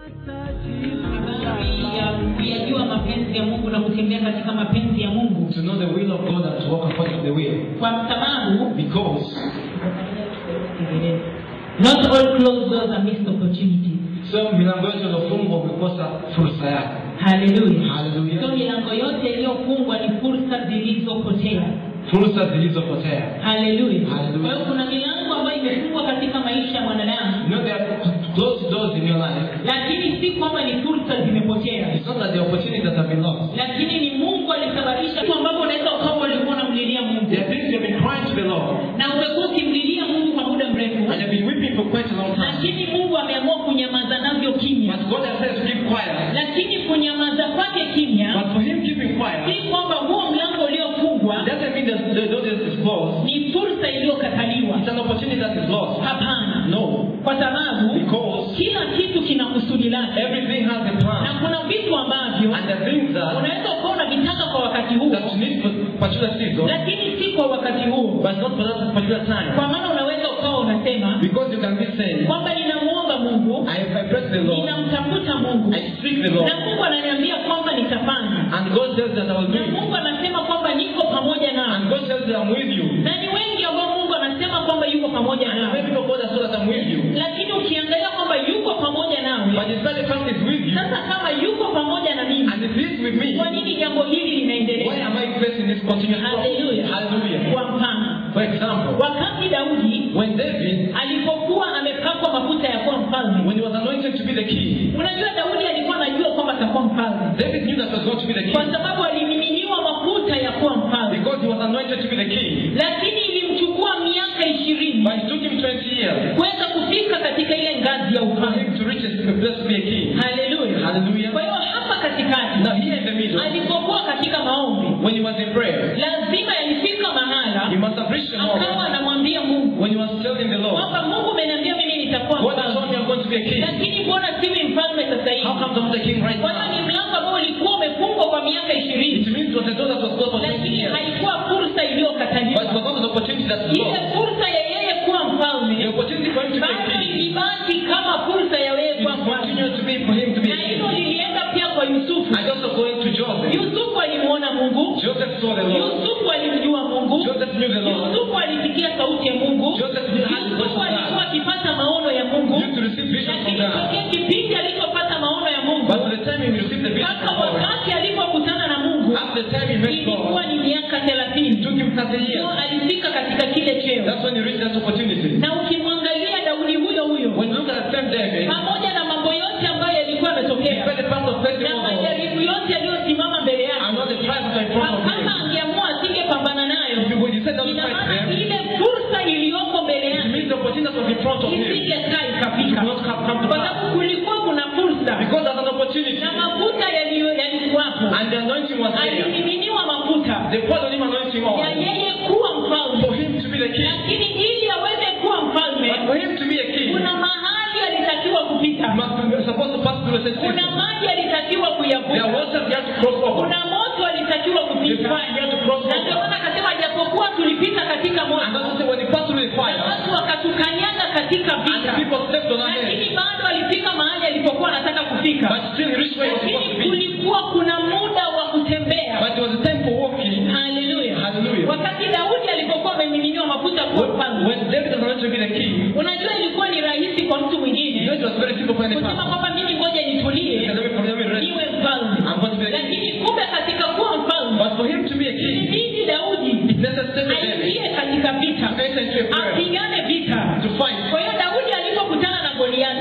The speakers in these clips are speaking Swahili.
ya kuyajua mapenzi ya mungu na kutembea katika mapenzi ya mungu to know the will of God and to walk according to the will. kwa sababu Because not all closed doors are missed opportunities so milango yote iliyofungwa umekosa fursa yake. haleluya Hallelujah. so milango yote iliyofungwa ni fursa zilizopotea Fursa zilizopotea. haleluya Hallelujah. kwa hiyo kuna milango ambayo imefungwa katika maisha ya mwanadamu You know there are closed doors in your life. lakini si kwamba ni fursa zimepotea It's not that the opportunities that have been lost. lakini ni mungu alisababisha vitu ambavyo unaweza ukawa ulikuwa unamlilia mungu There are things you've been crying to the Lord na umekuwa ukimlilia mungu kwa muda mrefu and you've been weeping for quite a long time. lakini mungu ameamua kunyamaza navyo kimya But God has said to keep quiet. lakini kunyamaza kwake kimya But for him keeping quiet, si kwamba huo mlango uliofungwa doesn't mean that the door is closed. ni fursa iliyokataliwa It's an opportunity that is lost. hapana No. kwa sababu Because kila kitu kina kusudi lake everything has a na plan. kuna vitu ambavyo And the things that, unaweza ukawa unavitaka kwa wakati huo that you need for particular season, lakini si kwa wakati huo but not for that particular time. kwa maana unaweza ukawa unasema Because you can be saying, kwamba ninamwomba mungu I, I press the Lord, ninamtafuta mungu I seek the Lord, na mungu ananiambia kwamba nitafanya and God tells that I will do na it. mungu anasema kwamba niko pamoja nao And God tells that I'm with you. na ni wengi ambao mungu anasema kwamba yuko pamoja And nao many people God has told that I'm with you. lakini ukiangalia kwamba yuko pamoja nawe But the fact the fact is with you, sasa kama yuko pamoja na mimi and if He's with me, kwa nini jambo hili why linaendelea am I facing this continuous problem? haleluya Hallelujah. kwa mfano For example, wakati daudi when David, alipokuwa amepakwa mafuta ya kuwa mfalme when he was anointed to be the king, unajua daudi alikuwa anajua kwamba atakuwa mfalme David knew that he was going to be the kwa king sababu alimiminiwa mafuta ya kuwa mfalme because he was anointed to be the king. lakini ilimchukua miaka ishirini But it took him 20 years kuweza kufika katika ile ngazi ya for ufalme him to reach a place to be a king. haleluya Hallelujah. kwa hiyo hapa katikati Now here in the middle, alipokuwa katika maombi when he was in prayer, lazima yalifika he mahala must have reached a akawa moment anamwambia mungu when he was telling the Lord, kwamba mungu umeniambia mimi nitakuwa God has told me mfalme I'm going to be a king. lakini mbona siwi mfalme sasa hivi How come I'm not a king right kwa hiyo ni now? mlango ambao ulikuwa umefungwa kwa miaka It ishirini means it was a door that was closed for 20 lakini years. haikuwa fursa But it iliyokataliwa was not an opportunity that was ile lost. fursa ya yeye kuwa The mfalme opportunity for him to be a bado king, ilibaki kama fursa ya yeye it kuwa mfalme continued to be for him to be na a hilo king. lilienda pia kwa yusufu And also going to Joseph. yusufu alimuona mungu Joseph saw the Lord. yusufu alimjua mungu Joseph knew the Lord. yusufu alisikia sauti ya mungu Joseph knew how to yusufu God. alikuwa akipata maono ya mungu Used to receive vision from lakini God. tokea kipindi alipopata maono ya mungu But by the time he received the vision mpaka from God, wakati alipokutana na mungu after the time he met ilikuwa God, ni miaka it thelathini took him 30 ndio years. alifika katika kile cheo That's when he reached that opportunity. na ukimwangalia daudi huyo huyo When you look at the same David, pamoja na mambo yote ambayo yalikuwa he yametokea felt the path of faith na in God. majaribu yote yaliyosimama mbele yake And all the trials that are in front of kama him. angeamua asingepambana nayo If you would, you said that to ina fight maana them, ile fursa iliyoko mbele it yake means the opportunity that was in front of him. isingekaa It ikafika would not have come to kwa pass. sababu kulikuwa kuna fursa Because there's an opportunity. na mafuta yaliyo- yalikuwapo And the anointing was there. alimiminiwa mafuta They poured on him anointing ya oil. yeye kuwa For mfalme him to be the king. lakini ili aweze kuwa But mfalme for him to be a king, kuna mahali alitakiwa kupita he must be supposed to pass through a certain kuna system. maji alitakiwa There kuyavuka was some you have to cross over. kuna moto alitakiwa The kupita fire you have to cross na ndio over. maana akasema japokuwa tulipita katika And moto that's why when he passed through the na fire, watu wakatukanyaga katika and vita people stepped on our head, lakini bado alifika mahali alipokuwa anataka kufika but still he reached where he was supposed lakini to be. kulikuwa kuna muda wa kutembea But it was a time for walking. haleluya Hallelujah. wakati daudi alipokuwa amemiminiwa mafuta kuwa When, mfalme when David was anointed to be the king, unajua ilikuwa ni rahisi kwa mtu you know mwingine it was very simple for any kusema person. kwamba mimi ngoja He nitulie said, let me, let me rest. niwe mfalme I'm going to be the king. lakini kumbe katika kuwa mfalme But for him to be a king, ilibidi daudi it's necessary for David aingie katika vita to enter into a prayer, apigane vita to fight. kwa hiyo daudi alipokutana na goliati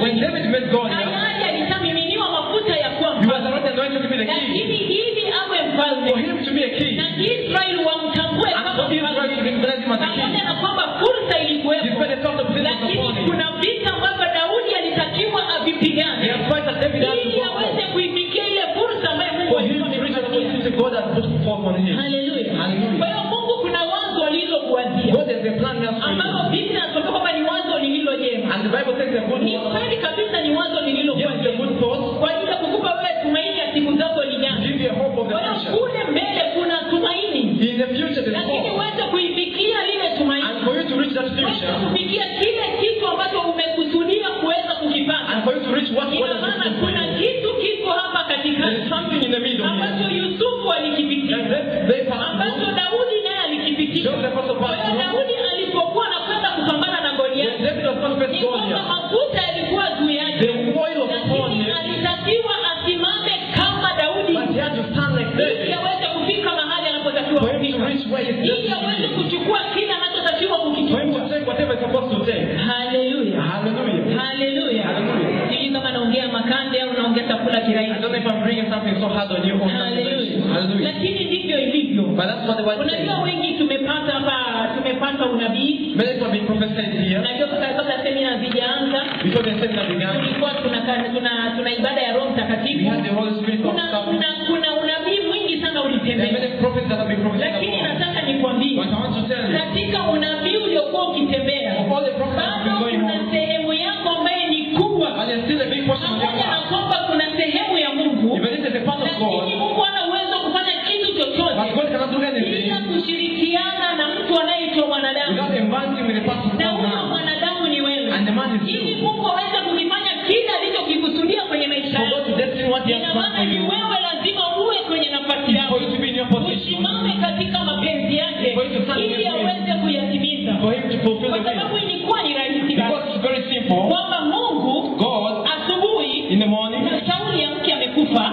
ulithibitika Show the apostle kwa hiyo Paul. daudi alipokuwa anakwenda kupambana na When goliati David was going to face ni kwamba Goliath, mafuta yalikuwa juu the yake oil was upon lakini him, alitakiwa asimame kama daudi but he had to stand like ili David aweze kufika mahali anapotakiwa for him to kufika reach where he's ili aweze destined. kuchukua kile anachotakiwa For him kukichukua to take whatever he's supposed to take. haleluya Hallelujah. haleluya Hallelujah. sijui kama naongea makande au naongea chakula I kirahisi don't know if I'm bringing something so hard on you or something. haleluya Hallelujah. lakini ndivyo ilivyo But that's what the word unajua says. wengi tumepata hapa tumepata unabii Many people have been prophesied here unajua kabla kabla semina hazijaanza before the seminar began. tulikuwa tuna, tuna, tuna ibada ya roho We mtakatifu had the Holy Spirit of kuna, God. kuna, kuna unabii mwingi sana There are ulitembea many prophets that have been prophesied lakini about. nataka nikwambie But I want to tell you, katika unabii uliokuwa ukitembea of all the prophets that have been bado going kuna on, sehemu yako ambayo ni kubwa but there's still a big portion of your pamoja na life. kwamba kuna sehemu ya mungu Even if there's a part of lakini God, mungu hana uwezo wa kufanya kitu but chochote God cannot do anything bila kushirikiana na mtu anayeitwa mwanadamu without advancing with the part of na huyo God. mwanadamu ni wewe And the man is ili you. mungu aweze kukifanya kile alichokikusudia kwenye maisha For God yako to destiny what He has ina planned maana for ni you, wewe lazima uwe kwenye nafasi for yako you to be in your position, usimame katika mapenzi yake For you to stand in ili His will. aweze kuyatimiza for Him to fulfill kwa the sababu will. ilikuwa ni rahisi Because basi it's very simple. kwamba mungu God, asubuhi in the morning, na sauli ya mke amekufa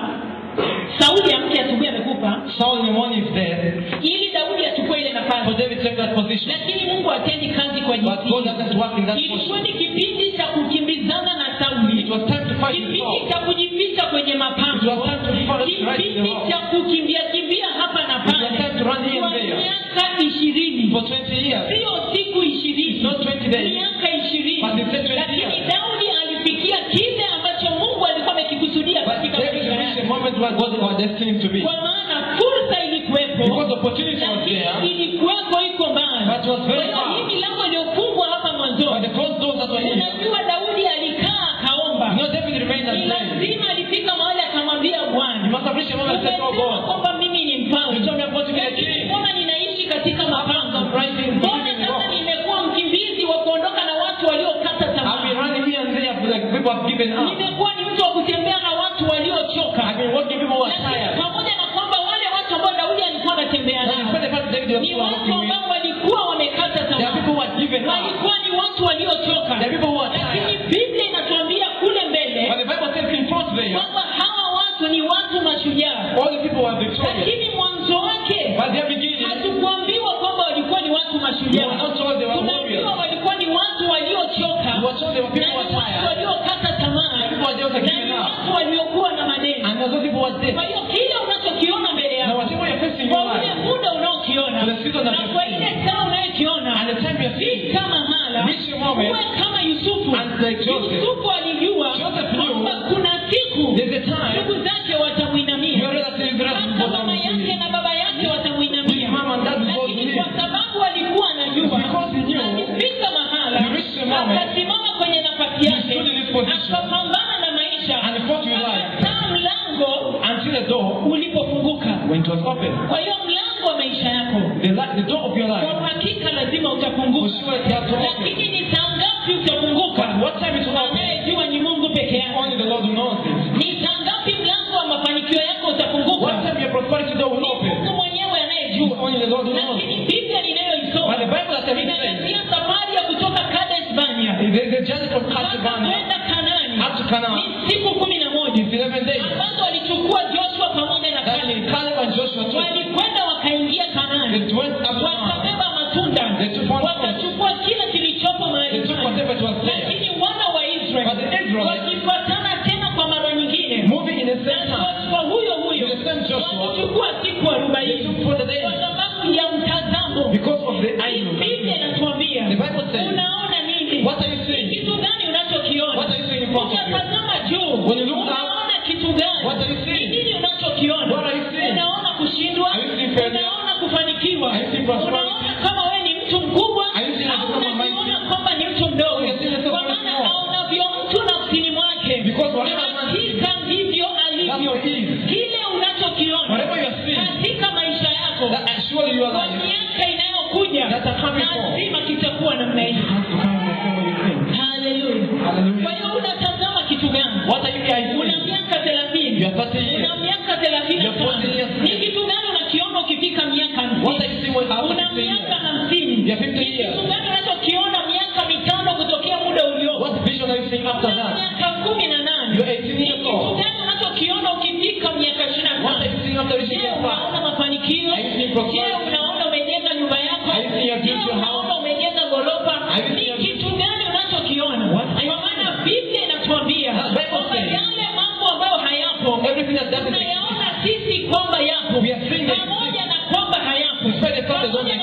sauli ya mke asubuhi amekufa Saul in the morning is dead, ili daudi achukue ile for nafasi David take that position. lakini mungu atendi kazi kwa But God jinsi doesn't work in that ilikuwa position. ni kipindi cha kukimbizana na It sauli was time to fight with kipindi Saul. cha kujificha kwenye It mapango was time to follow right in the kipindi wrong. cha kukimbia kimbia hapa na It was pale time to run here kwa and there. miaka ishirini For 20 years. sio siku ishirini Not 20 days. miaka ishirini But it said 20 lakini years. daudi alifikia kile ambacho mungu alikuwa amekikusudia But katika David maisha reached yake a moment where God was destined him to be. kwa maana fursa ilikuwepo Because opportunity was lakini there, ilikuweko iko mbali but it was kwa very hiyo far. hii milango iliyofungwa hapa But mwanzoni the closed doors that were here, unajua daudi alikaa akaomba no, David remained ni and prayed. lazima alifika mahali akamwambia You bwana must have reached a moment and said, Oh umesema God, kwamba mimi ni you mfalme told me I'm going to be a lakini king. mbona ninaishi katika mapango Rising, mbona believing in sasa God. nimekuwa mkimbizi wa kuondoka na watu waliokata I've been tamaa running here and there, like people have given up. nimekuwa ni mtu wa kutembea na watu waliochoka I've been walking people who are lakini tired. pamoja na kwamba wale watu ambao daudi alikuwa anatembea When you nao spend the first David, they ni were watu walking with. ambao walikuwa wamekata There are people tamaa who are given up. walikuwa ni watu waliochoka There are people who are lakini tired. biblia inatuambia kule mbele But the Bible says in front there, kwamba hawa watu ni watu mashujaa all the people were victorious. lakini mwanzo wake By their beginning, hatukuambiwa kwamba walikuwa ni watu we were mashujaa not told they were tunaambiwa warriors. walikuwa ni watu waliochoka We were told they were na people ni who were watu tired. waliokata tamaa People were just na given ni up. watu waliokuwa na madeni And those people were dead. kwa hiyo kile unachokiona mbele Now, yako whatever you're facing in kwa your ule life, muda unaokiona For the season that na you're kwa seeing. ile saa unayokiona and the time you're seeing, fika mahala Reach a moment. uwe kama yusufu And like Joseph. yusufu alijua Joseph knew kwamba kuna siku there's a time ndugu zake watamwinamia your relatives will hata mama yake na baba yake watamwinamia His mom and dad will both lakini believe. kwa sababu alikuwa anajua Because he knew, alifika mahala he reached a moment, akasimama kwenye nafasi he yake stood in his position, akapambana na maisha and he fought with life. akataa mlango until the door, ulipofunguka when it was open, kwa hiyo mlango wa maisha yako the, li- the door of your kwa life uhakika lazima was utafunguka sure it had to open. lakini ni saa ngapi utafunguka But what time it will open, anayejua ni mungu peke yake only the Lord who knows it. ni saa ngapi mlango wa mafanikio yako utafunguka What time your prosperity door will ni open, mungu mwenyewe it's anayejua only the Lord who knows lakini it. biblia But the ninayoisoma Bible that I've said, inaanzia safari ya kutoka kades bania there's a journey from mpaka Castlevania kwenda kanani up to Canaan. ni siku kumi na moja It's 11 days. ambazo walichukua joshua pamoja na That kale Caleb and Joshua took. walikwenda wakaingia kanani They went up to Canaan. wakabeba matunda They took one fruit. wakachukua kila kilichopo They mahali took pale. whatever it was there. lakini wana wa But israeli the Israelites, wakifuatana tena kwa mara nyingine moving in the na same time, joshua huyo huyo the same Joshua, walichukua siku they arobaini took for the days kwa sababu ya mtazamo because of the idol. biblia inatuambia The Bible says, unaona nini What are you ni seeing? kitu gani unachokiona What are you seeing in front of you? ukatazama juu When you look up, unaona kitu gani What are you ni seeing? nini unachokiona What are you seeing? unaona kushindwa Are you seeing failure? unaona kufanikiwa Are you seeing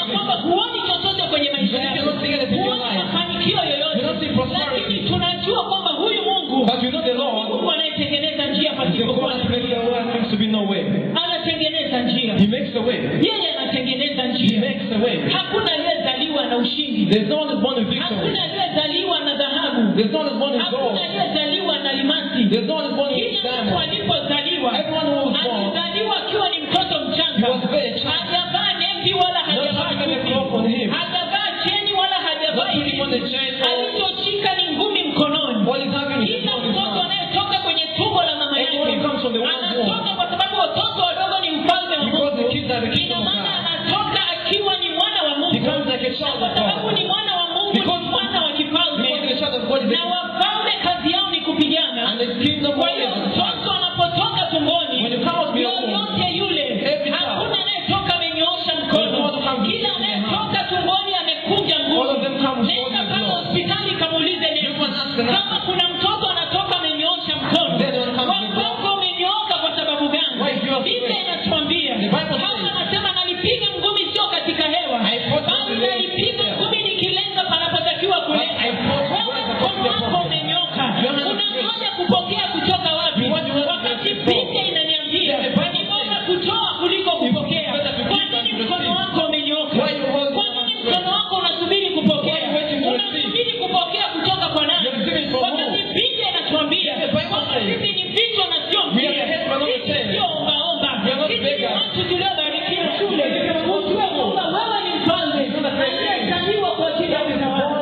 kwamba huoni chochote kwenye maisha You yako cannot see anything in your huoni life. mafanikio You don't see yoyote prosperity. lakini tunajua kwamba huyu mungu But you know the Lord mungu anayetengeneza njia is the pasipokuwa God na who makes njia the way seems to be no way. anatengeneza njia He makes a way. yeye anatengeneza He njia makes a way. hakuna aliyezaliwa na ushindi There's no one who's born with victory. hakuna aliyezaliwa na dhahabu There's no one who's born with hakuna gold. aliyezaliwa na limasi There's no one who's born with kila mtu diamond. alipozaliwa Everyone who was born, alizaliwa akiwa ni mtoto he mchanga was very child. hajavaa nevi wala hajavaa having a chupi. cloth on him. hajavaa cheni wala hajavaa Not putting on a chain or alichoshika ni ngumi mkononi what is having is kila on his mtoto hand. anayetoka kwenye tumbo la mama yake Everyone comes from the one anatoka kwa sababu watoto wadogo ni mfalme wa Because the mungu kids are the ina kingdom of maana God. anatoka akiwa ni mwana wa He mungu comes like a child kwa of sababu God. ni mwana wa mungu Because- ni mwana wa kifalme Because the child of God is na wafalme kazi yao ni kupigana and the kingdom of kwa God hiyo is the child. mtoto anapotoka tumboni When you come out of your womb, yoyote yule every child, hakuna anayetoka amenyoosha There's mkono no one comes kila with their hand. anayetoka tumboni amekunja All of them nguvu come with nenda holding pale blood. hospitali kamuulize You can ask the nesi nurse. kama kuna mtoto anatoka amenyoosha mkono Then one comes with blood. wako umenyooka kwa sababu gani Why you are biblia straight? inatuambia The Bible Paulo says- anasema nalipiga ngumi sio katika hewa I fought bali with the nalipiga Lord. ngumi nikilenga panapotakiwa kulenga I fought with wewe the mkono Lord. wako umenyoka You are not unangoja kupokea kutoka wapi You want to work wakati with the Lord. biblia inaniambia The Bible ni bora says- kutoa kuliko kupokea better to kwa give than nini to mkono receive. wako umenyoka Why you hold kwa your nini hand mkono wako unasubiri kupokea Why you waiting to receive? unasubiri kupokea kutoka kwa nani You're receiving from wakati who? biblia inatuambia The Bible kwamba says- sisi ni vichwa na sio We are the head, we are not the sisi tail. sio ombaomba We are not sisi ni beggars. watu tuliobarikiwa shule ujue kwamba wewe ni mfalme aliyezaliwa kwa ajili ya utawala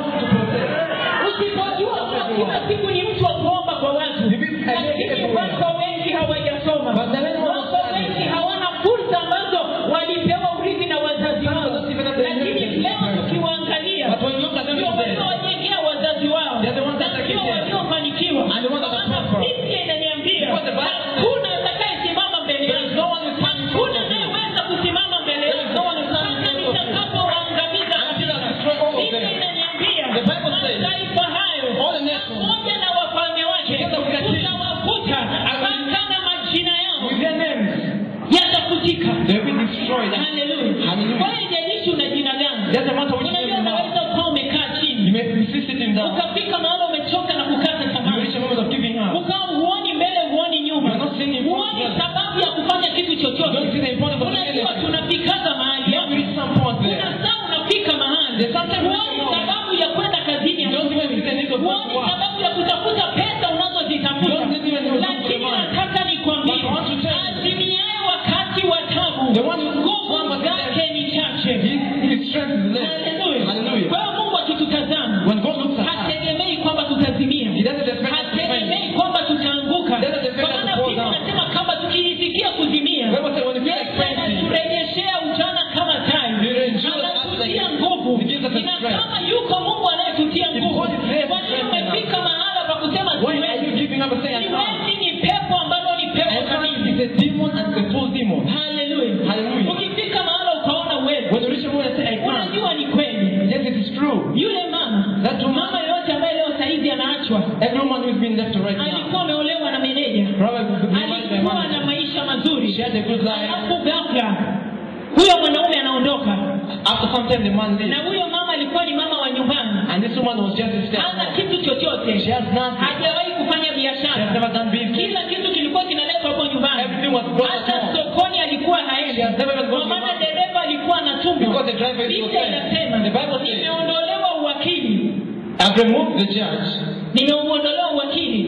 usipojua kuwa kila siku ni mtu wa kuomba kwa watu lakini wako wengi hawajasoma wako wengi hawana fursa ambazo walipewa urithi na wazazi wao lakini leo tukiwaangalia But when you look at them ndio today, waliowajengea wazazi wao They are the ones that are ndio gifted. waliofanikiwa And the ones that are Maana prosperous. Biblia inaniambia Because the Bible says- hakuna atakayesimama mbele There is yangu no one who stands in front hakuna of you. anayeweza kusimama mbele There is yangu no one who stands in mpaka front of you. nitakapowaangamiza Until I kabisa. destroy all of Biblia them. inaniambia The Bible says- mataifa hayo All the nations. pamoja na wafalme wake Together with their kings. tutawafuta mpaka na majina yao With their names, yatafutika they will be destroyed. Haleluya. Hallelujah. Kwa hiyo haijalishi una jina gani Doesn't matter which name unajua you have. unaweza ukawa umekaa You chini may be sitting down. ukafika mahala umechoka na kukata You tamaa reach a moment of giving up. ukawa huoni mbele huoni nyuma You're not seeing in front huoni of you. sababu ya kufanya kitu You don't see chochote the importance of unajua anything. tunafikaga mahali You hapo reach some point kuna there. saa unafika mahali There's sometimes you huoni know. sababu ya kwenda kazini You don't even see the need of going huoni to work. sababu ya kutafuta pesa unazozitafuta You don't even know lakini the money. nataka nikwambie But I want to tell you. azimiaye wakati wa tabu The one who- nguvu one was zake ni chache His, his strength is less. Haleluya. Hallelujah. kwa hiyo mungu akitutazama When God looks at us, hategemei kwamba tutazimia He doesn't expect us to fail. hategemei kwamba tutaanguka Doesn't expect kwa us to maana fall biblia down. inasema kama tukijisikia kuzimia Bible says when you feel Yesu like fainting, anaturejeshea ujana kama tai He renews us anatutia like- nguvu He gives us a ina strength. kama yuko mungu anayetutia If nguvu God is there to kwa nini strengthen us, umefika mahala pa kusema why are you siwezi giving up and saying, I can't? siwezi ni pepo ambalo ni pepo I can't. kamili It's a demon and it's a full demon. haleluya Hallelujah. ukifika mahala ukaona uwezo When you reach a point and say, I can't, unajua ni kweli yes, it is true. yule mama That woman, mama yoyote ambaye leo saizi anaachwa every woman who's been left right now, alikuwa ameolewa na meneja probably could be married by alikuwa man. na maisha She mazuri had a good life. alafu ghafla huyo mwanaume anaondoka After some time, the man na leaves. huyo mama alikuwa ni mama wa nyumbani And this woman was just a step hana home. kitu She chochote has nothing. hajawahi kufanya She has biashara never done business. kila kitu kilikuwa kinaletwa hapo nyumbani Everything was brought at hata home. sokoni alikuwa She haendi has never even kwa gone to maana market. dereva alikuwa anatumwa Because the driver is biblia for inasema The Bible says- nimeondolewa uwakili I've removed the judge. nimeuondolewa uwakili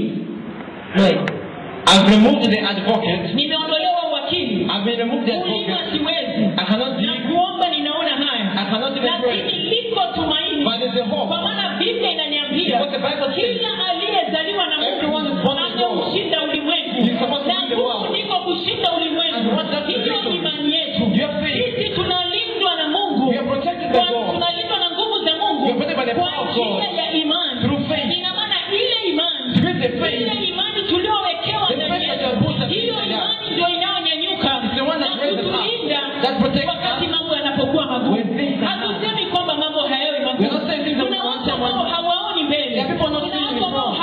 I've removed the advocate. nimeondolewa uwakili I've been removed the kulima advocate. siwezi I cannot na dig. kuomba ninaona haya I cannot even lakini pray. liko tumaini But there's a kwa hope. maana biblia inaniambia Because the Bible says- kila aliyezaliwa na Everyone is born mungu with God. ameushinda ulimwengu He's supposed to na win the nguvu world. ndiko kushinda ulimwengu And what does the hiyo victory? imani yetu You have faith. sisi tunalindwa na mungu We are protected by Kwa- God. tunalindwa na nguvu za mungu We are protected by the kwa power of God. njia ya imani Through faith. ina maana ile imani Through the faith. ile imani tuliowekewa The ndani faith that yetu you have put us hiyo inside us. imani ndio inayonyanyuka It's the one that na raises us. kutulinda That protects wakati us. mambo yanapokuwa magumu When things are hatusemi kwamba mambo hayawi We're magumu not saying things that kuna we watu want ambao to- hawaoni mbele There are people not kuna seeing watu ambao before.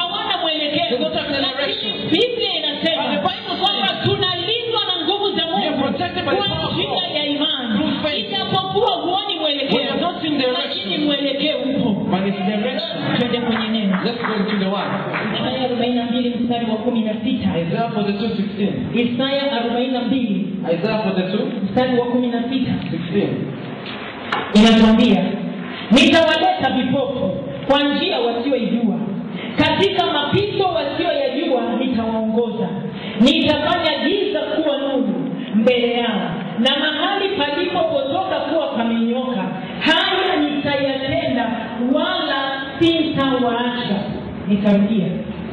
twende kwenye neno Let's go into the word. isaya arobaini na mbili mstari wa kumi na sita Isaiah 42, 16. isaya arobaini na mbili Isaiah 42, mstari wa kumi na sita 16. inatuambia nitawaleta vipofu kwa njia wasioijua katika mapito wasioyajua nitawaongoza nitafanya giza kuwa nuru mbele yao na mahali palipopotoka kuwa pamenyoka haya nitayatenda wala sitawaacha nitarudia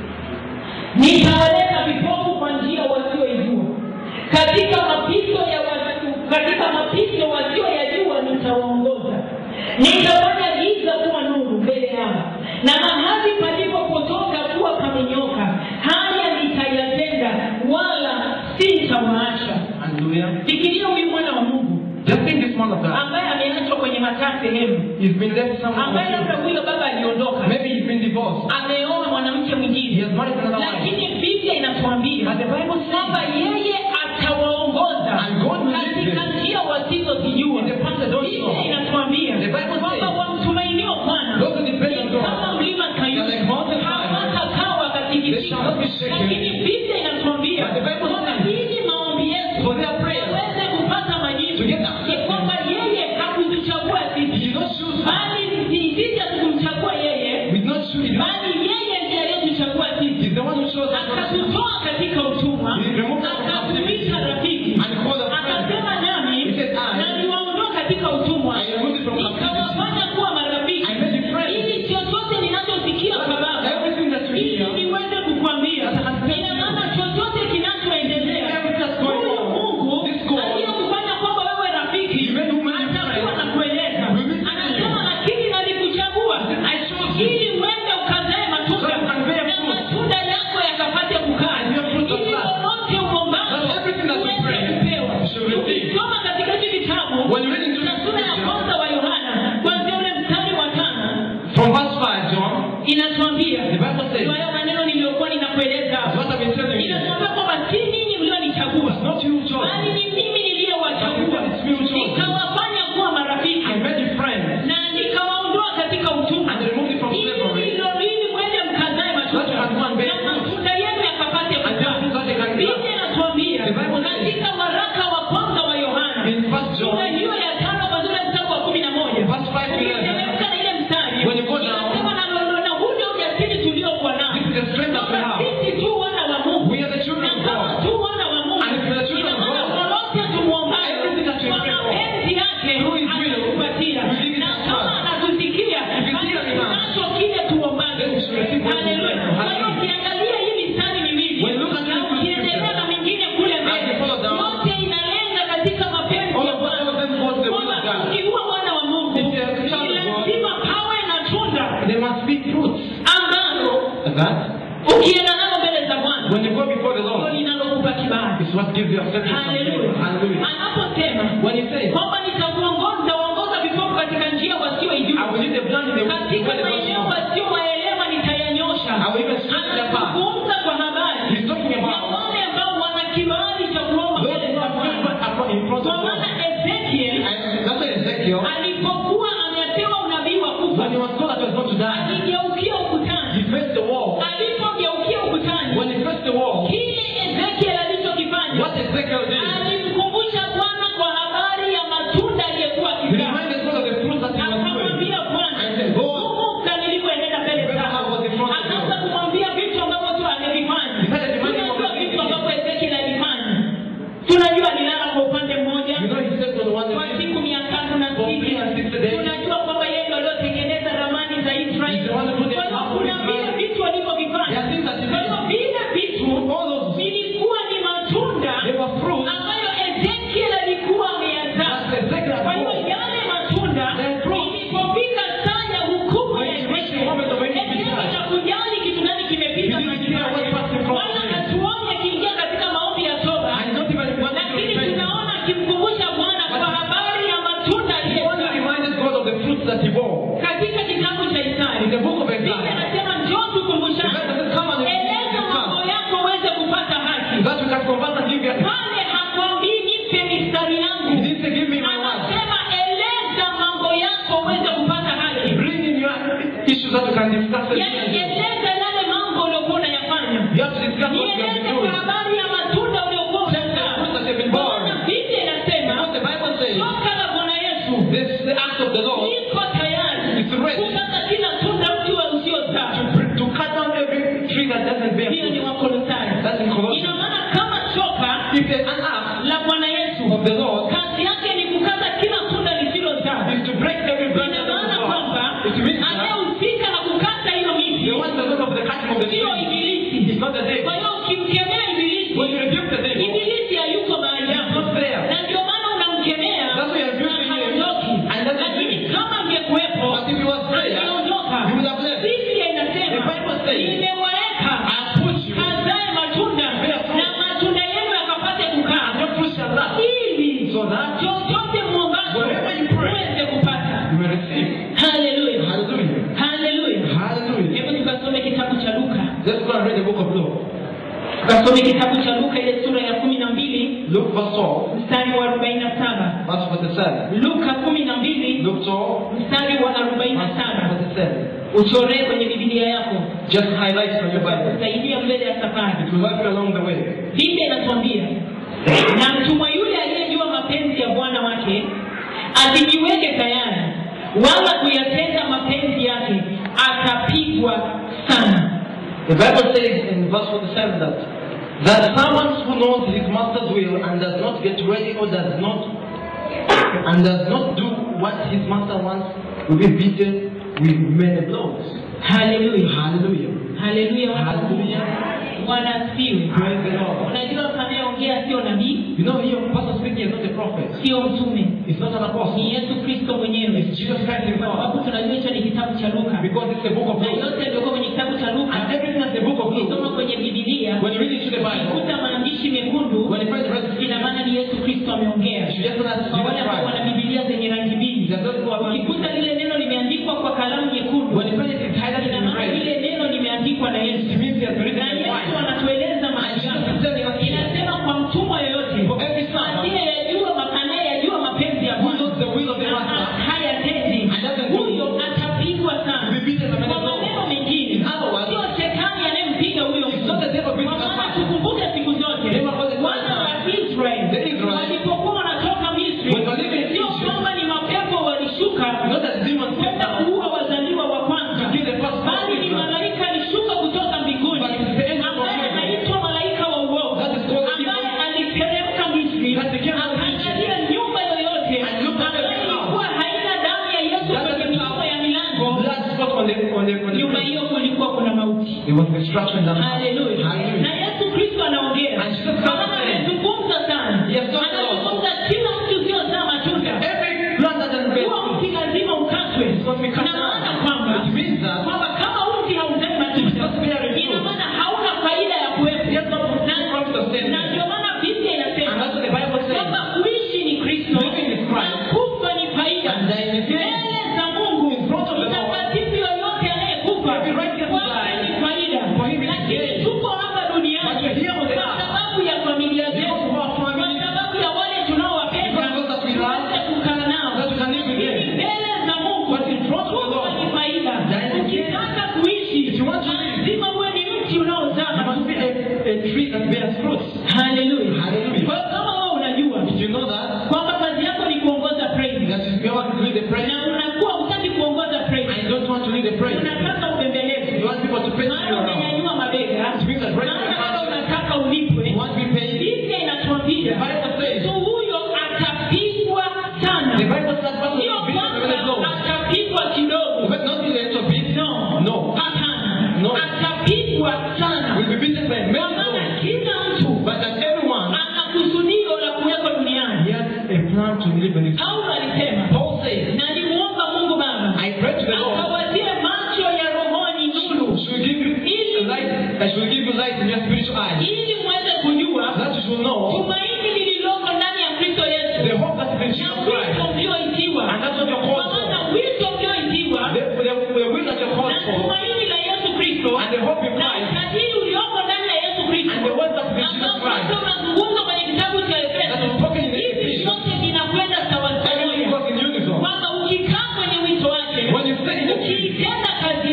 nitawaleta vipofu kwa njia wasioijua katika mapito ya watu, katika mapito wasioyajua nitawaongoza nitafanya giza kuwa nuru mbele yao na mahali palipopotoka kuwa pamenyoka haya nitayatenda wala sitawaacha Hallelujah. fikiria huyu mwana wa mungu Just think this man of God. ambaye ameachwa kwenye mataa sehemu He's been left somewhere. ambaye labda huyo baba aliondoka Maybe he's been divorced. ameoa mwanamke He mwingine has married another wife. lakini biblia inatuambia But the Bible kwamba yeye atawaongoza And God will lead katika them. njia wasizozijua In the path they don't biblia know. inatuambia The Bible kwamba says, wamtumainio bwana Those who depend on ni God, kama mlima they are like kayuni mountain lions. hawatakawa They shall not be katikisika shaken. lakini biblia inatuambia But the Bible kwamba says, ili maombi yetu For their prayers, yaweze kupata majibu To get ni accepted. kwamba yeye hakutuchagua he sisi did not choose us. bali sisi hatukumchagua yeye We did not choose him. bali yeye ndiye aliyetuchagua sisi He's the one who chose us. akatutoa katika utumwa He removed us from akatuita rafiki And called us friends. akasema nami He said, I- na niwaondoa katika utumwa I removed you from captivity. nikawafanya kuwa marafiki I made you friends. ili chochote ninachosikia kwa baba Everything that you ili hear, niweze kukwambia That has been ina maana chochote kinachoendelea Everything that's going huyu on, mungu this God, aliyekufanya kwamba wewe rafiki He made you my atakuwa friend. na kueleza Will be- anasema lakini nalikuchagua I chose you. ili uende ukazae matunda So you can bear na fruit. matunda yako yakapate kukaa And your fruit of ili love. lolote uombalo That everything that you uweze pray, kupewa you should receive. ukisoma katika hivi vitabu When you read into na the sura ya scripture, kwanza wa yohana kwanzia ule mstari wa tano from verse 5, John, inatuambia the Bible says, Ndio hayo maneno niliyokuwa ninakueleza That's what I've been telling you. inatuambia kwamba si ninyi mlionichagua It's not you who chose bali me. ni mimi niliyowachagua It's me who chose you. nikawafanya kuwa marafiki I made you friends. na nikawaondoa katika utumwa And removed you from slavery. ili ili mwende mkazae That you can go and bear na fruit. matunda yenu yakapate And kuzaa. then that they can Biblia bear. inatuambia The Bible says- katika waraka wa kwanza wa Yohana In first sura John, hiyo ya tano kwanzia ule mstari wa kumi na moja verse 5 to 11, ukiteremka na ile mstari When you go down- inasema na na huu ndio ujasiri tuliokuwa nao this is the strength that we kwamba have. sisi tu wana wa Mungu We are the children na of kama God. tu wana wa Mungu And if we are children ina of maana God, lolote tumuombayo everything that we kwa pray for, mapenzi yake through His will, atatupatia we give it na to kama us. anatusikia If you basi hear me now, tunacho kile tuombacho then we should receive what we Haleluya. pray for. Kwa hiyo Hallelujah. ukiangalia hii mistari miwili When you look at na this ukiendelea scripture, na mingine kule as mbele you follow down, yote inalenga katika mapenzi all ya of Bwana all of them was the will of kwamba God. ukiwa mwana wa Mungu If you are a child ni of God, lazima pawe na tunda There must be fruits. ambalo And that, ukienda nalo mbele za Bwana when you go before the ndio Lord, linalokupa kibali. it's what gives you acceptance from Haleluya. God. Hallelujah. Anaposema When he says, kwamba nitakuongoza waongoza vipofu katika njia I wasioijua, will lead the blind in the way katika where they don't maeneo know. wasiowaelewa nitayanyosha. I will even straighten their path. Anazungumza kwa habari He's talking ya about wale ambao wana kibali cha kuomba those mbele who za are Bwana. favor in front Kwa of maana God. Ezekiel And that's why Ezekiel, alipokuwa amepewa unabii wa kufa, when he was told that he was going to die, aligeukia ukutani. he faced the wall. Alipogeukia ukutani, When he faced the wall, kile Ezekiel alichokifanya what Ezekiel did, alimkumbusha Bwana kwa habari ya matunda aliyekuwa he akizaa. reminded God of the fruits that he was doing. Akamwambia Bwana, I said, Go on. kumbuka nilivyoenenda mbele Remember zako. how I was in front of you. Akaanza kumwambia vitu ambavyo tu angevifanya. He started reminding him of Tunajua the vitu things he ambavyo Ezekiel alifanya. Tunajua alilala kwa upande mmoja You know, he said on one kwa day, siku mia tatu na For three and sixty days. tunajua kwamba yeye ndio aliotengeneza ramani za Israeli. He's the one who put the Kwa hiyo map of kuna Israel. vile vitu alivyovifanya. There are things that he Kwa hiyo did. vile vitu all those, vilikuwa ni matunda they were fruits ambayo Ezekiel alikuwa ameyazaa. that Ezekiel had Kwa hiyo brought. yale matunda The fruit. ilipofika saa ya hukumu ya When you reach the Ezekiel, moment of when you Ezekiel decide. hakujali kitu gani kimepita He didn't maishani care what mwake. passed in front of Wala him. hatuoni akiingia katika maombi ya toba. And not even wanted to Lakini repent. tunaona akimkumbusha Bwana kwa habari ya matunda He only aliyezaa. reminded God of the fruits that he bore. Katika kitabu cha Isaya, In the book of Biblia Isaiah, inasema njoo the tukumbushane. Bible says, come and Eleza mambo yako uweze kupata haki. that you can convert and give your Pale hakwambii nipe mistari He yangu. didn't say, give me my word. Anasema eleza mambo yako uweze kupata haki. Bring in your, issues that you can discuss. with yaani them. eleza yale mambo uliokuwa unayafanya You have to discuss what you have nieleze been kwa doing. habari ya matunda uliokuwa Tell them unazaa what you've been Kwa born. maana biblia inasema What the Bible says, shoka la bwana yesu this is the act of the Lord liko tayari It's ready. kukata kila tunda mti wa usiozaa to, br- to cut down every tree that doesn't bear hiyo ni fruit. wakolosai That's in ina Colossians. maana kama shoka If there's an act la bwana yesu of the Lord, kazi yake ni kukata kila tunda lisilozaa is to break every branch ina that maana doesn't kwamba bear. It means that anayehusika na kukata hiyo miti the one that goes of the cutting of the sio tree ibilisi is not the devil. kwa hiyo ukimkemea ibilisi When you rebuke the devil, ibilisi hayuko mahali he's hapo not there. na ndio maana unamkemea That's why you're doing na it. haondoki And that's the lakini thing. kama angekuwepo But if he was there, angeondoka he would have left. biblia inasema The Bible says, nimewaweka I put you, kazae matunda Bear fruit. na matunda yenu yakapate kukaa and your fruit shall last. ili So that chochote mwombacho Whatever you pray. uweze kupata you may receive. haleluya Hallelujah. haleluya Hallelujah. hebu tukasome kitabu cha luka Let's go and read the book of Luke. tukasome kitabu cha luka ile sura ya kumi na mbili Luke verse 12, mstari wa arobaini na saba verse 47. luka kumi na mbili Luke 12, mstari wa arobaini na verse saba 47. uchoree kwenye bibilia yako Just highlight from your Bible. kusaidia mbele ya safari It will help you along the way. biblia inatuambia na mtumwa yule aliyejua mapenzi ya bwana wake asijiweke tayari wala kuyatenda mapenzi yake atapigwa sana The Bible says in verse 47 that that someone who knows his master's will and does not get ready or does not and does not do what his master wants will be beaten with many blows. haleluya Hallelujah. haleluya Hallelujah. bwana asifiwe Praise the Lord. unajua anayeongea sio nabii You know, here, person speaking is not a prophet. sio mtume It's not an apostle. ni yesu kristo mwenyewe It's Jesus Christ kwa himself. sababu tunajua hicho ni kitabu cha luka Because it's the book of na Luke. yote yaliyokuwa kwenye kitabu cha luka And everything that's the book of ukisoma Luke, kwenye bibilia when you read into the Bible, kuta maandishi mekundu when you find the rest of ina maana ni yesu kristo ameongea you should just know that's kwa wale Jesus ambao wana Christ. bibilia zenye rangi mbili There's those who are ukikuta lile neno limeandikwa kwa kalamu nyekundu When you find it is highlighted ina in maana red, lile neno limeandikwa na yesu it means he has written na it yesu twice. anatueleza And maisha Jesus is telling us here, inasema kwa mtumwa yoyote for every son asiyeyajua anayeyajua mapenzi ya who bwana knows the will of the na master, hayatendi And doesn't do huyo it. atapigwa sana will be beaten by many kwa blows. maneno mengine In other words, sio shetani anayempiga huyo It's mtu not the devil beating kwa that maana man. tukumbuke siku zote Remember all the time. wana wa Israeli The Israelites, walipokuwa wanatoka Misri when they were leaving sio Egypt, kwamba ni mapepo walishuka not that demons came kwenda down kuua wazaliwa wa kwanza to kill the first bali ni Israel. malaika alishuka kutoka mbinguni But it's the angel from ambaye heaven. anaitwa malaika wa uovu That is called the ambaye evil. aliteremka Misri That became a akaangalia nyumba yoyote And looked at the ambayo house. ilikuwa haina damu ya Yesu That kwenye is milango ya milango Blood spot on the on the on the nyumba place. hiyo kulikuwa kuna mauti There was destruction in that house. haleluya Hallelujah. na yesu kristo anaongea And Jesus Christ Maana said, amezungumza sana Yes, Lord. anazungumza kila mtu usiozaa matunda Every plant that doesn't bear huo fruit mti lazima ukatwe must be cut na maana down. kwamba It means that kwamba kama mti hauzai matunda Just bearing ina fruit. maana hauna faida ya kuwepo Yes, Lord, Na- profit of sin. na ndio maana biblia And inasema that's what the Bible says. kwamba kuishi ni kristo Living is Christ. na kufa ni faida And dying is gain. mbele za mungu In front of the Lord. mtakatifu yoyote anayekufa Every righteous kwake die. ni faida For him it is lakini gain. tuko hapa duniani But we're here on the kwa earth. sababu ya familia zetu Because of our kwa family. sababu ya wale tunaowapenda Because of those that we love. tuweze kukaa nao That we can live with lakini them. mbele za mungu But in front of the kufa Lord. ni faida Dying is gain. ukitaka kuishi If you want to live. lazima uwe ni mti unaozaa You must be a, a tree that bears fruit. haleluya Hallelujah. kwa hiyo kama wewe unajua Did you know that? kwamba kazi yako ni kuongoza praise That you want to lead the prayer na unakuwa hutaki kuongoza praise and you don't want to lead the prayer. unataka ubembeleze You want people to praise you maana around. umenyanyua mabega It means that right maana now labda unataka ulipwe you want to be paid. biblia inatuambia The Bible says- mtu huyo atapigwa sana The Bible says that sio person will be kwamba the blows. atapigwa kidogo But not in a little bit. no No. hapana No. atapigwa sana Will be beaten by many kwa maana blows. kila mtu But that everyone ana kusudio la kuwekwa duniani he has a plan to live in it. paulo alisema Paul says, na nimuomba mungu baba I pray to the Lord, akawatie macho ya rohoni nuru should give you light, I should give you light in your spiritual eyes. ili mweze kujua That you should know tumaini lililoko ndani ya kristo yesu the hope that is in na Jesus wito Christ. mlioitiwa And that's what you're kwa called maana for. wito mlioitiwa The, the, the will that you're na called for tumaini la yesu kristo and the hope in na Christ utajiri ulioko ndani ya yesu kristo and the words that is in Jesus ambao Christ Kristo unazungumza kwenye kitabu cha that efeso is spoken in the hivi Ephesians. vyote vinakwenda sawa Everything pamoja goes in unison. kwamba ukikaa kwenye wito wake When you stay in the tree ukiitenda kazi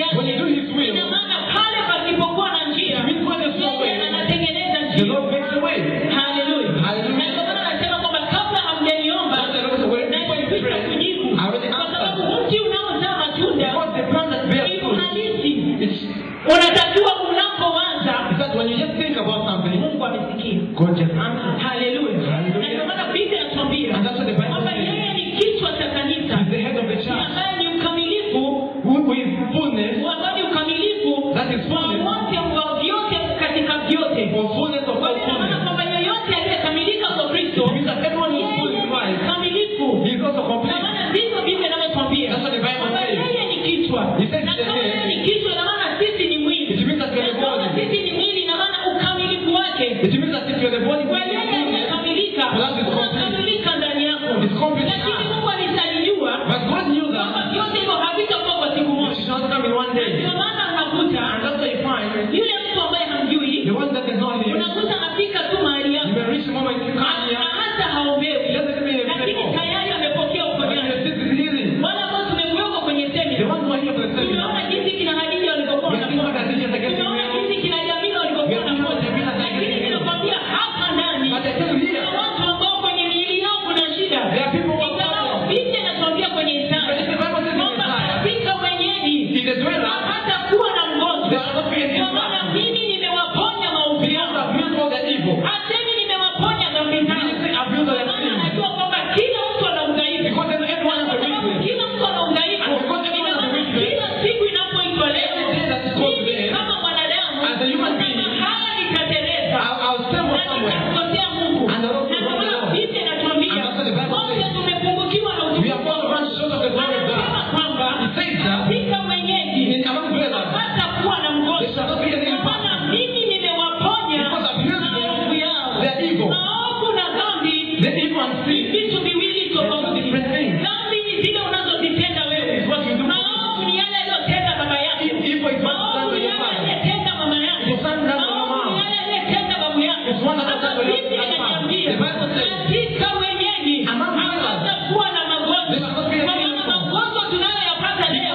God just answers. haleluya Hallelujah. na ndio maana biblia inatuambia And that's what the Bible kwamba says. yeye ni kichwa cha kanisa He's the head of the church. ambaye ni ukamilifu Who with fullness, ambao ni ukamilifu that is wa fullness, wote wa vyote katika vyote for fullness of kwa all hiyo ina maana fullness. kwamba yeyote aliyekamilika kwa kristo It means that everyone who is full yeye in ni Christ, mkamilifu he is also na complete. maana ndivyo biblia inavyotwambia That's what the Bible kwamba says. yeye ni kichwa He says na the kama head. yeye ni kichwa ina maana sisi ni mwili It means that we are na the kama body. sisi ni mwili ina maana ukamilifu wake It means that if you are the body, kwa yeye aliyekamilika That is complete. unakamilika ndani yako It's complete. lakini mungu alisalijua But God knew kwamba that vyote hivyo havitakuwa kwa siku it moja should not come in one day. ndio maana unakuta And that's why you find yule mtu ambaye hamjui the one that is not here, unakuta anafika tu mahali you yako may reach the moment you na come here, hata haombewi doesn't mean you're lakini faithful. tayari amepokea But uponyaji this is healing. wale ambao tumekuweko kwenye The semina ones who are here for the tumeona seminar, jinsi kina hadija walivyokuwa we have seen what wanapona Khadija is against tumeona the jinsi kina jamila walivyokuwa We have seen what wanapona Jamila is lakini against the ninakwambia hapa ndani But I tell you here, kuna watu ambao kwenye miili yao kuna shida there are people who are ingawa suffering. biblia inatuambia kwenye But if isaya the Bible says in kwamba Isaiah, katika wenyeji in the dweller, hata kuwa na there mgonjwa are not being kwa maana mimi nimewaponya maovu Because yao I've healed all their evil. hasemi nimewaponya dhambi He zao didn't say I've healed all Kwa their maana sins. anajua kwamba kila mtu ana udhaifu Because then everyone has kwa a sababu weakness. kila mtu ana udhaifu And because everyone ina has a maana weakness, kila siku inapoitwa leo every day that is called mimi today, kama mwanadamu as a human being, kuna mahala nitatereza I'll, I'll stumble na somewhere. nitamkosea Mungu And the Lord na will kwa maana know. Biblia inatuambia And that's what the Bible wote says. tumepungukiwa na We utukufu have all run short of the glory of anasema God. kwamba He says that katika wenyeji in among dwellers, hata kuwa na there mgonjwa shall not be any kwa maana impact. mimi nimewaponya Because I've healed maovu them, yao their evil. maovu na dhambi The evil and ni sin. vitu viwili tofauti different things. dhambi ni zile unazozitenda wewe It's what you do. maovu ni yale aliyotenda baba yako Evil is what maovu done by ni your yale father. aliyetenda mama yako It's one done by your maovu ni mom. yale aliyetenda babu yako It's one that Sasa done by your Biblia grandfather. inaniambia The Bible says, katika wenyeji Among dwellers, hapatakuwa na there shall magonjwa not be kwa any maana impact. magonjwa tunayoyapata leo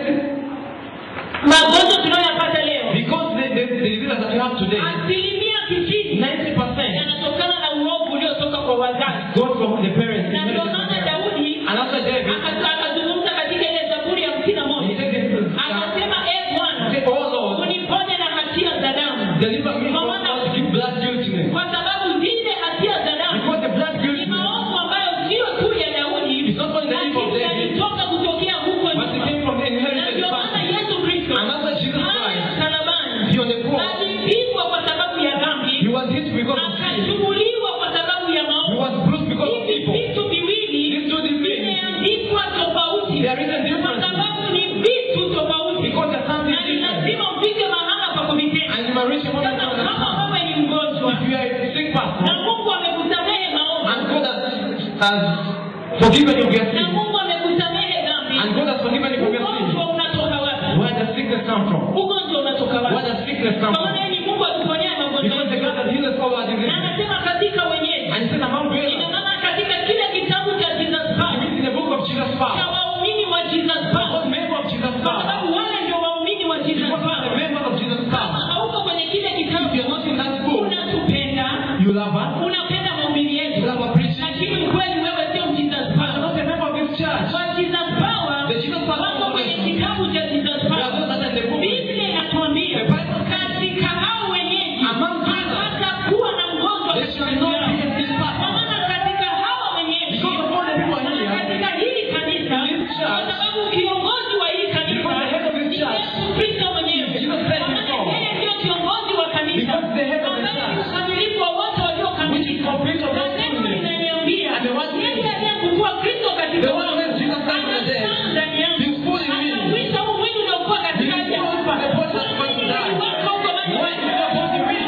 Because magonjwa tunayoyapata leo the, because the, the, the diseases that we have today, asilimia tisini 90% yanatokana na uovu uliotoka kwa wazazi go from the parents. na ndio maana daudi And after David, aka- akazungumza katika ile zaburi ya hamsini na he moja said this is, uh, akasema e bwana say, Oh Lord, uniponye na hatia za damu deliver me from all the blood guiltiness. kwa sababu zile hatia za damu Because the blood ni guiltiness maovu ambayo sio tu ya daudi is not only the evil of lakini David, yalitoka kutokea huko but it nyuma came from the na inherited ndio maana family. yesu kristo And that's why Jesus pale Christ, msalabani he on the cross, alipigwa kwa sababu ya he dhambi was hit because of sin. akasumbuliwa kwa sababu ya He maovu was bruised because of hivi evil. vitu viwili These two things, vimeandikwa tofauti they are written kwa differently. sababu ni vitu tofauti Because there's something na ni different. lazima ufike mahala pa kuvitenda And you might reach a moment to sasa kama understand. wewe ni mgonjwa If you are a sick na person, mungu amekusamehe maovu and God has, has forgiven you of your na sin, mungu amekusamehe dhambi and God has forgiven you from your sin, ugonjwa unatoka wapi where does sickness come from? ugonjwa unatoka Where wapi does sickness come kwa from? maana yeye ni mungu atuponyaye magonjwa Because the God that heals all our na diseases. anasema katika wenyeji And he said among ina dwellers, maana katika kile kitabu cha jesus it Power, means in the book of Jesus cha Power. waumini wa jesus Power, What member of Jesus kwa Power? sababu wale ndio waumini wa jesus Because Power. the member of Jesus kama Power. hauko kwenye kile If kitabu you're not in that book, unatupenda you love us, unapenda mahubiri you yetu love our preaching. lakini ukweli wewe sio jesus But you're Power. not a member of this church. wa jesus Power, The Jesus Power wako kwenye Foundation. kitabu cha jesus There are Power. those that are in the book. biblia inatuambia The Bible says, katika hao wenyeji Among dwellers, hatakuwa na mgonjwa there katika shall not yao. be a sick Kwa person. maana katika hawa wenyeji Because of all the people na here, katika hili kanisa kwa sababu kiongozi wa hili kanisa Because the head of this ni church, Yesu Kristo mwenyewe. Jesus said Kwa maana himself, yeye ndio kiongozi wa kanisa Because the head of the ambaye ni church, ukamilifu wa wote which is waliokamilika. complete of Na all neno fullness. linaniambia And the one- yeye aliyekufua Kristo katika The one who raised Jesus Christ from the dead, anakaa ndani yangu. He's full in me. Anauisha huu mwili uliokuwa katika He's hali ya full kufa. of the body that's going to die. Mwili wako uko bado Why is your body weak?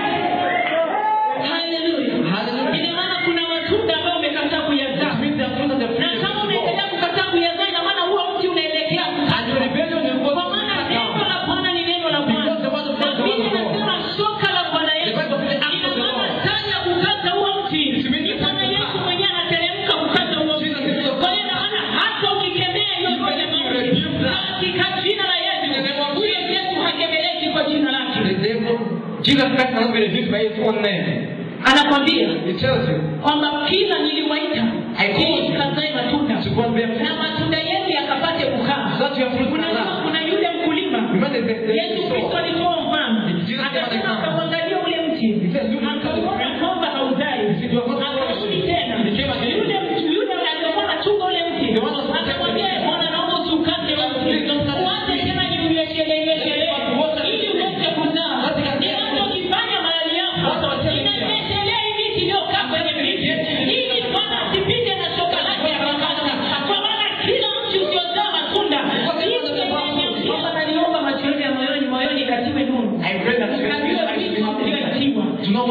Hallelujah. Hallelujah. Ina maana kuna matunda ambayo umekataa That kuyazaa. means the fruit of the Na fruit kama of the unaendelea kukataa kuyazaa, ina maana huo mti unaelekea And your rebellion will go kwa maana to neno down. la Bwana ni neno la Because Bwana. the word of God Na is the word Biblia of God. inasema shoka la Bwana The Yesu. Bible says, "Act Ina of the maana Lord." saa ya kukata huo mti. It means Ni the Bwana time to Yesu cut. mwenyewe anateremka kukata huo mti. Jesus is the- Kwa hiyo ina maana hata ukikemea hiyo Even yote if you mauti, rebuke that. katika jina la Yesu, In the name of huyo Yesu hakebeleki kwa jina lake. The devil, Jesus Christ cannot be rebuked by his own name. Anakwambia He tells you kwamba kila niliwaita I called ili you. mkazae matunda to go and bear fruit. na matunda yenu yakapate kukaa. So that your fruit can Unajua last. kuna yule mkulima Remember the, the, Yesu the Kristo soul. alitoa mfano, Jesus gave an akasema example. akauangalia ule mti, He said, "Look at the akauona tree." kwamba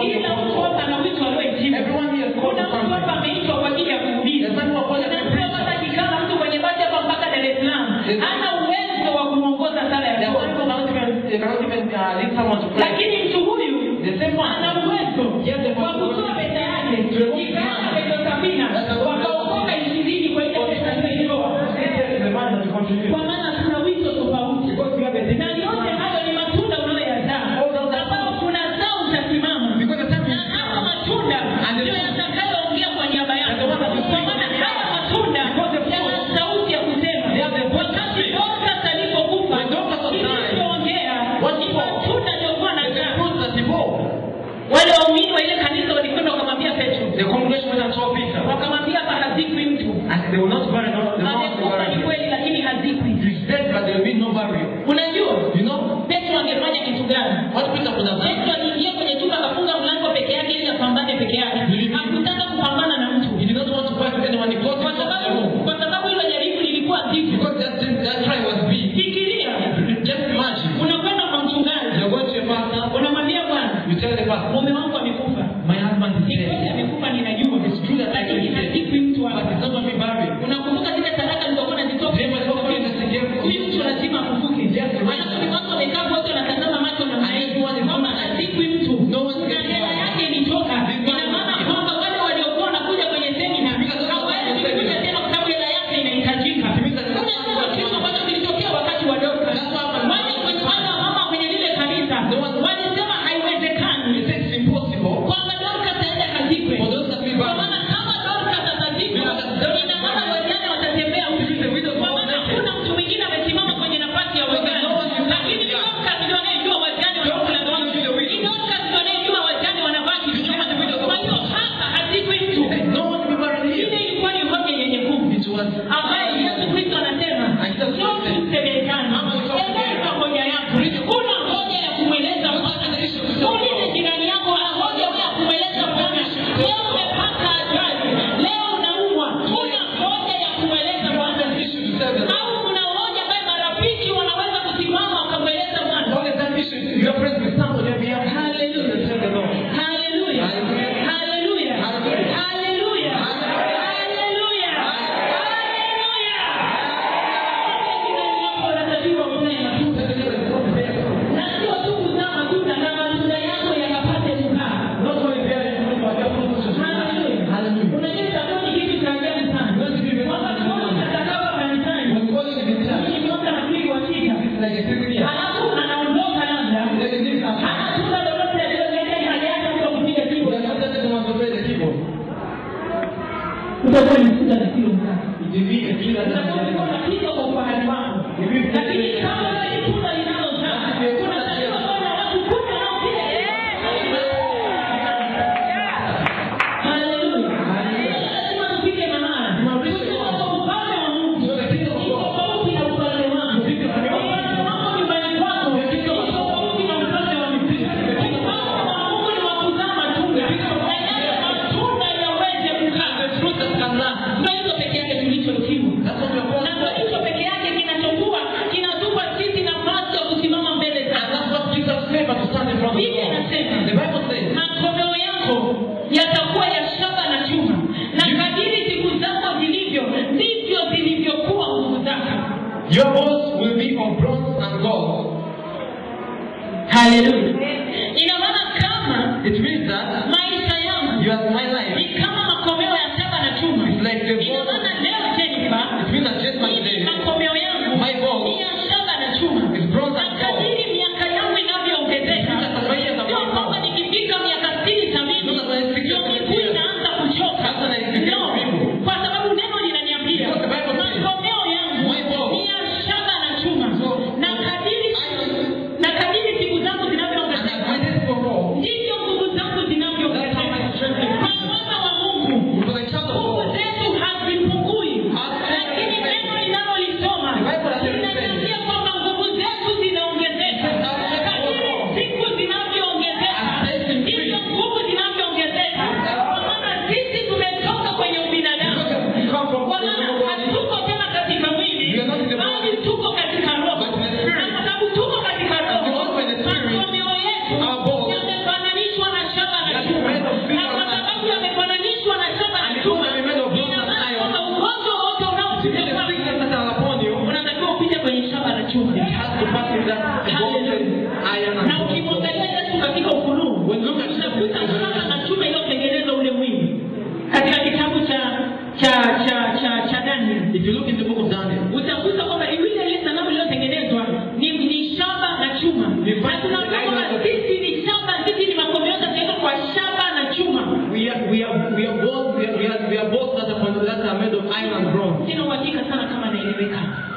called kila for mtu hapa ana wito aliohitimu Everyone here is called kuna for mtu hapa something. ameitwa kwa ajili ya kuhubiri There's someone who are called as a Kuna mtu preacher. hapa akikana mtu kwenye basi hapa mpaka dar es salaam Yes. hana uwezo wa kumwongoza sala ya They ndoa. cannot even, they cannot even uh, lead someone to pray. lakini mtu huyu The same one. ana uwezo Yes, the wa kutoa pesa yake ikaana pesa sabina wakaokoka ishirini kwa ile pesa aliyoitoa This is the man that you contribute. kwa maana tuna wito tofauti Because you have a na yote hayo ni matunda unayoyazaa ambao kunazaa utasimama Because the time na haya matunda ndio yatakayoongea kwa niaba yako kwa maana haya matunda yana sauti ya kusema wakati dorcas alipokufa kilichoongea ni matunda aliyokuwa the nazaa fruit that he bore. wale waumini wa ile kanisa walikwenda wakamwambia petro The congregation went and saw Peter. wakamwambia hapa hazikwi mtu And they will not bury no, the mouth will amekufa ni bury kweli lakini hazikwi him. He's dead, but there will be no burial. unajua You know petro angefanya kitu gani what Peter could have done? petro aliingia kwenye chumba akafunga mlango peke yake ili apambane peke yake hakutaka kupambana na mtu He did not want to fight with anyone. He closed kwa himself in the sababu room. kwa sababu hilo jaribu lilikuwa zito Because that, thing- that try was big. fikiria Just imagine. unakwenda kwa mchungaji You're going to your pastor. unamwambia bwana You tell the pastor, mume wangu amekufa my husband is ni kweli dead. amekufa ninajua It's true that I lakini can dead. hazikwi mtu But hapa it's not going to be buried. unakumbuka zile sadaka nilizokuwa nazitoa Remember the offering that he gave for huyu mtu lazima afufuke Yes, right. Maana ni watu wamekaa wote wanatazama macho na kwamba hazikwi mtu No one's na getting hela buried. yake ilitoka ina maana kwamba wale waliokuwa wanakuja kwenye semina hawawezi kuja tena kwa sababu hela yake inahitajika unajua kitu ambacho kilitokea wakati wa doka wale kwenye wale mama kwenye lile kanisa walisema haiwezekani He said it's impossible kwamba dorka taenda kazikwe for those that be kwa buried. maana kama dorka atazikwa ina maana wajane watatembea usiku kwa maana hakuna mtu mwingine amesimama kwenye nafasi ya wajane lakini dorka ndio anayejua wajane wanakula nini ni dorka ndio anayejua wajane wanavaa kitu gani kwa hiyo hapa hazikwi mtu No one will be buried ile here. ilikuwa ni hoja yenye nguvu It was ambaye yesu kristo anasema sio kusemekana eleza hoja yako kuna hoja ya kumweleza bwana ulize jirani yako ana hoja ya kumweleza bwana leo umepata ajali leo unaumwa kuna hoja ya kumweleza bwana issue to tell them. au kuna hoja ambaye marafiki wanaweza kusimama wakamweleza bwana What is that issue? You are friends with somebody on behalf of Hallelujah. Tell the Lord. Hallelujah. Hallelujah. Hallelujah. Hallelujah. Hallelujah. Hallelujah. Hallelujah. Unatakiwa kuzae matunda. Na sio tu kuzaa matunda na matunda yako yakapate kukaa. Not only bearing fruit, but your fruit should be Hallelujah. Hallelujah. Unajua itakuwa ni kitu cha ajabu sana. Wakati mmoja atakapo kanisani, When calling in the church, ni mwaka na pili wa sita, it's like a sitting here. alafu anaondoka labda, Then it is after. hana tunda lolote aliloleta hali yake mtu wa kupiga We keyboard. are not just the ones who play the keyboard. utakuwa ni tunda la kilo ngapi? It will be a tree that Utakuwa doesn't ulikuwa unapika kwa ufahari wako. Lakini kama wewe ni tunda linalozaa, unatakiwa kuwa na watu kumi wanaopiga Haleluya. Lazima tufike mahali. Tujue kwamba ufalme wa Mungu ni tofauti na ufalme wako. Ufalme wako nyumbani kwako ni tofauti na ufalme wa mbinguni. Ufalme wa Mungu ni wa kuzaa matunda. Na yale matunda yaweze kukaa. fruit that can last. Ndio hizo peke yake tulichotimu. That's what we are Na called ndio for. hicho peke yake kinachokuwa kinatupa sisi nafasi ya kusimama mbele And zake. that's what gives us favor to stand in front of the Biblia Lord. inasema The Bible says, makomeo yako yatakuwa ya shaba na chuma na kadiri siku zako zilivyo ndivyo zilivyokuwa nguvu zako Your bones will be of bronze and gold. haleluya ina maana kama It means that maisha yangu you are my life. ni kama makomeo ya shaba na chuma It's like the ina bone. maana leo jenifa It means that just like mimi today, makomeo yangu My bones. ni ya shaba na chuma It's bronze na and gold. kadiri miaka yangu inavyoongezeka Sasa kwa hiyo sio itakuwa kwamba nikifika miaka sitini sabini Sasa kwa hiyo ndio miguu inaanza kuchoka Sasa na ifikia No, vivo. kwa sababu neno linaniambia Because the Bible says, makomeo yangu My bones. ni ya shaba na chuma So, na kadiri na kadiri siku zangu zinavyoongezeka that bolted iron and na bronze. ukimwangalia yesu katika ufunuo When you look at utakuta shaba na chuma iliyotengeneza ule mwili katika kitabu cha cha cha cha cha daniel If you look in the book of Daniel, utakuta kwamba ile ile sanamu iliyotengenezwa ni, ni shaba na chuma na tunaona kwamba sisi ni shaba sisi ni makomeo yote kwa shaba na chuma we are we are we are both we are we are, we are both that are, that are made of iron and bronze. sina uhakika sana kama naeleweka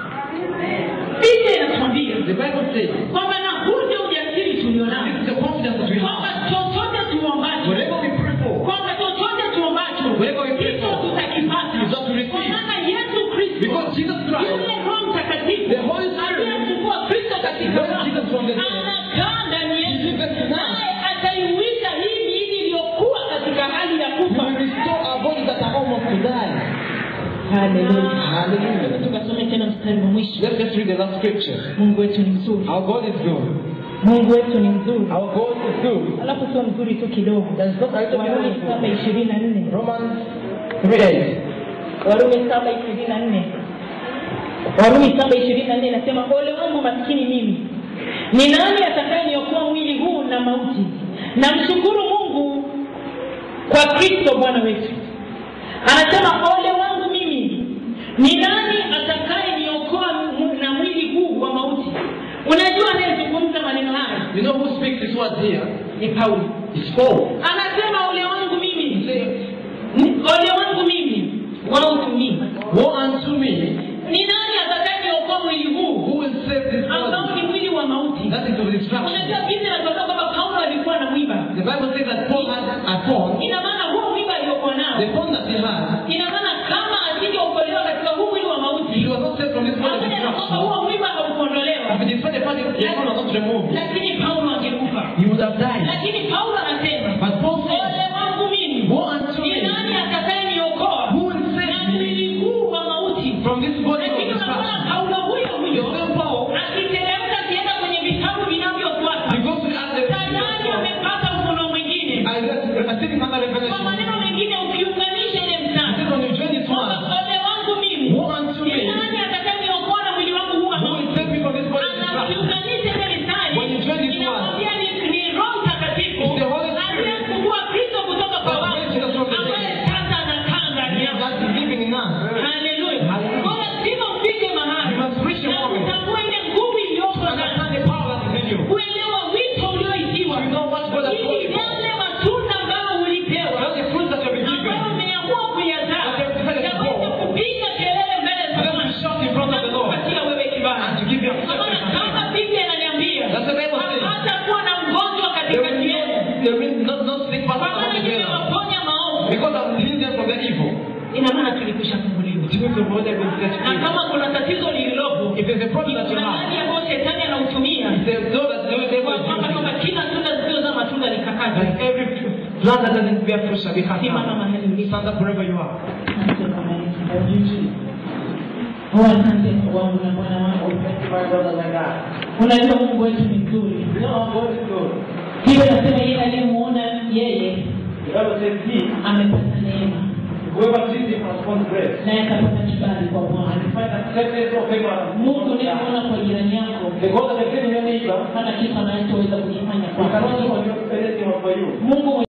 biblia inatuambia The Bible says kwamba na huu ndio ujasiri tulionao this is the confidence that we have. kwamba chochote tuombacho Whatever we pray for, kwamba chochote tuombacho Whatever we pray hicho for, tutakipata is what we receive. kwa maana yesu kristo because Jesus Christ, yule roho mtakatifu the Holy Spirit, aliyemchukua kristo katika raised Jesus from the dead, anakaa ndani yetu He lives in us. naye ataiwisha hii miili iliyokuwa katika hali ya He kufa will restore our bodies that are almost to die. haleluya Hallelujah. tukasome tena mstari wa mwisho Let's just read the last scripture. mungu wetu ni mzuri Our God is good. mungu wetu ni mzuri Our God is good. alafu sio mzuri tu kidogo There's not a little warumi bit saba ishirini na nne Romans 3 warumi saba ishirini na nne warumi saba ishirini na nne inasema ole wangu maskini mimi ni nani atakayeniokoa mwili huu na mauti namshukuru mungu kwa kristo bwana wetu anasema ole wangu mimi ni nani atakayeniokoa mu- na mwili huu wa mauti unajua anayezungumza maneno haya You know who speaks these words here? ni paulo It's Paul. anasema ole wangu mimi He says, Ni- ole wangu mimi wautumii Woe unto me, ni nani atakayeniokoa mwili huu who will save this ambao body? ni mwili wa mauti That is of destruction. unajua biblia inatuambia kwamba paulo alikuwa na mwiba The Bible says that Paul had a thorn. ina maana huo mwiba aliokuwa nao The thorn that he had, ina maana kama asingeokolewa katika huu mwili wa mauti he was not saved from this body of pamoja na kwamba destruction. huo mwiba haukuondolewa If it the body, the thorn was not removed, lakini paulo angekufa he would have died. lakini paulo anasema But Paul says, ole wangu mimi Woe unto ni me, nani atakayeniokoa who will na save me mwili huu wa mauti from this body of lakini unaona destruction? paulo huyo The huyo same Paul, akiteremka akienda kwenye vitabu vinavyofuata he goes to the other tayari amepata ufuno mwingine I I think another kwa revelation. maneno mengine ukiunganisha ile He mstari says, when you join this kwamba one, ole wangu mimi Woe unto ni me, nani atakayeniokoa na mwili wangu huu wa who will mauti save me from this body of destruction? anakiunganisha ile mstari When you join this one, inamwambia ni ni roho mtakatifu It's the Holy Spirit. aliyemfungua kristo kutoka kwa That wafu raised Jesus from the ambaye dead. sasa anakaa ndani yako That is living in us. haleluya Hallelujah. kwa lazima ufike mahali You must reach a na moment. kutambua ile nguvu iliyoko ndani Understand the power that is in you. kuelewa wito ulioitiwa You know what God has told ili you. yale matunda ambayo ulipewa That's the fruit that you have been ambayo given. umeamua kuyazaa That you have decided to yaweze grow. kupiga kelele mbele za For them Bwana to shout in front of the na Lord kupatia wewe kibali and to give you Kwa maana acceptance. kama biblia inaniambia That's the Bible says. hatakuwa na mgonjwa There katikati will yenu not, there will not, not sick kwa person maana among the together. nimewaponya maovu Because I'm healed them from their evil. ina maana tulikwisha funguliwa It means the body has been set na free. kama kuna tatizo lililopo If there's a problem that you kuna have, hali ambayo shetani anautumia if there's no that the devil kwa is kwamba kwamba using, kila tunda zisizozaa matunda likakata that every plant that doesn't bear fruit shall be cut simama down. mahali ulipo Stand up wherever you are. Asante Bwana Yesu. Oh, asante Mungu wangu na Bwana wangu. Unajua Mungu wetu ni mzuri. Hiyo nasema yeye aliyemuona yeye amepata neema naye akapata kibali kwa Bwana. Mungu unayemuona kwa jirani yako hana kitu anachoweza kukifanya kwako. Mungu